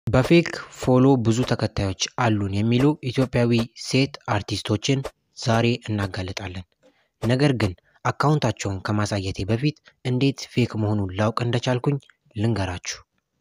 በፌክ ፎሎ ብዙ ተከታዮች አሉን የሚሉ ኢትዮጵያዊ ሴት አርቲስቶችን ዛሬ እናጋልጣለን። ነገር ግን አካውንታቸውን ከማሳየቴ በፊት እንዴት ፌክ መሆኑን ላውቅ እንደቻልኩኝ ልንገራችሁ።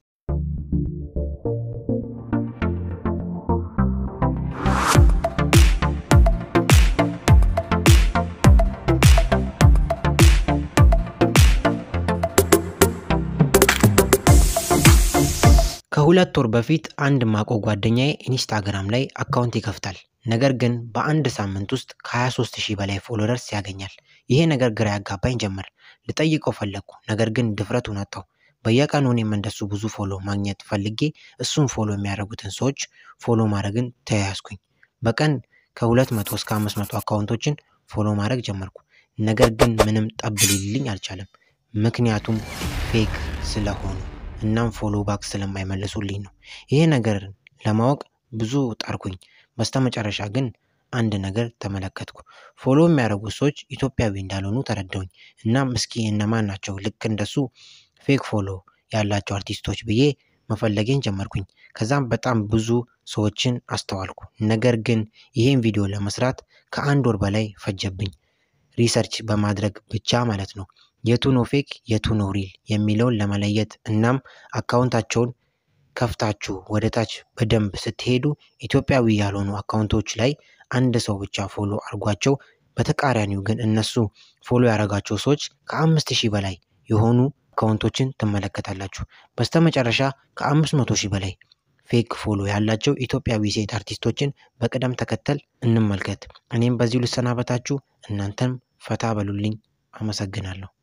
ከሁለት ወር በፊት አንድ ማቆ ጓደኛዬ ኢንስታግራም ላይ አካውንት ይከፍታል። ነገር ግን በአንድ ሳምንት ውስጥ ከ23 ሺህ በላይ ፎሎወርስ ያገኛል። ይሄ ነገር ግራ ያጋባኝ ጀመር። ልጠይቀው ፈለግኩ፣ ነገር ግን ድፍረቱን አጣሁ። በየቀኑ እኔም እንደሱ ብዙ ፎሎ ማግኘት ፈልጌ እሱን ፎሎ የሚያደርጉትን ሰዎች ፎሎ ማድረግን ተያያዝኩኝ። በቀን ከ200 እስከ 500 አካውንቶችን ፎሎ ማድረግ ጀመርኩ። ነገር ግን ምንም ጠብ ሊልኝ አልቻለም። ምክንያቱም ፌክ ስለሆኑ እናም ፎሎ ባክ ስለማይመልሱልኝ ነው። ይሄ ነገር ለማወቅ ብዙ ጣርኩኝ። በስተመጨረሻ ግን አንድ ነገር ተመለከትኩ። ፎሎ የሚያደርጉት ሰዎች ኢትዮጵያዊ እንዳልሆኑ ተረዳሁኝ። እናም እስኪ እነማን ናቸው ልክ እንደሱ ፌክ ፎሎ ያላቸው አርቲስቶች ብዬ መፈለጌን ጀመርኩኝ። ከዛም በጣም ብዙ ሰዎችን አስተዋልኩ። ነገር ግን ይሄን ቪዲዮ ለመስራት ከአንድ ወር በላይ ፈጀብኝ። ሪሰርች በማድረግ ብቻ ማለት ነው። የቱ ነው ፌክ የቱ ነው ሪል የሚለውን ለመለየት እናም አካውንታቸውን ከፍታችሁ ወደ ታች በደንብ ስትሄዱ ኢትዮጵያዊ ያልሆኑ አካውንቶች ላይ አንድ ሰው ብቻ ፎሎ አድርጓቸው፣ በተቃራኒው ግን እነሱ ፎሎ ያደረጋቸው ሰዎች ከአምስት ሺህ በላይ የሆኑ አካውንቶችን ትመለከታላችሁ። በስተመጨረሻ ከአምስት መቶ ሺህ በላይ ፌክ ፎሎ ያላቸው ኢትዮጵያዊ ሴት አርቲስቶችን በቅደም ተከተል እንመልከት። እኔም በዚሁ ልሰናበታችሁ፣ እናንተም ፈታ በሉልኝ። አመሰግናለሁ።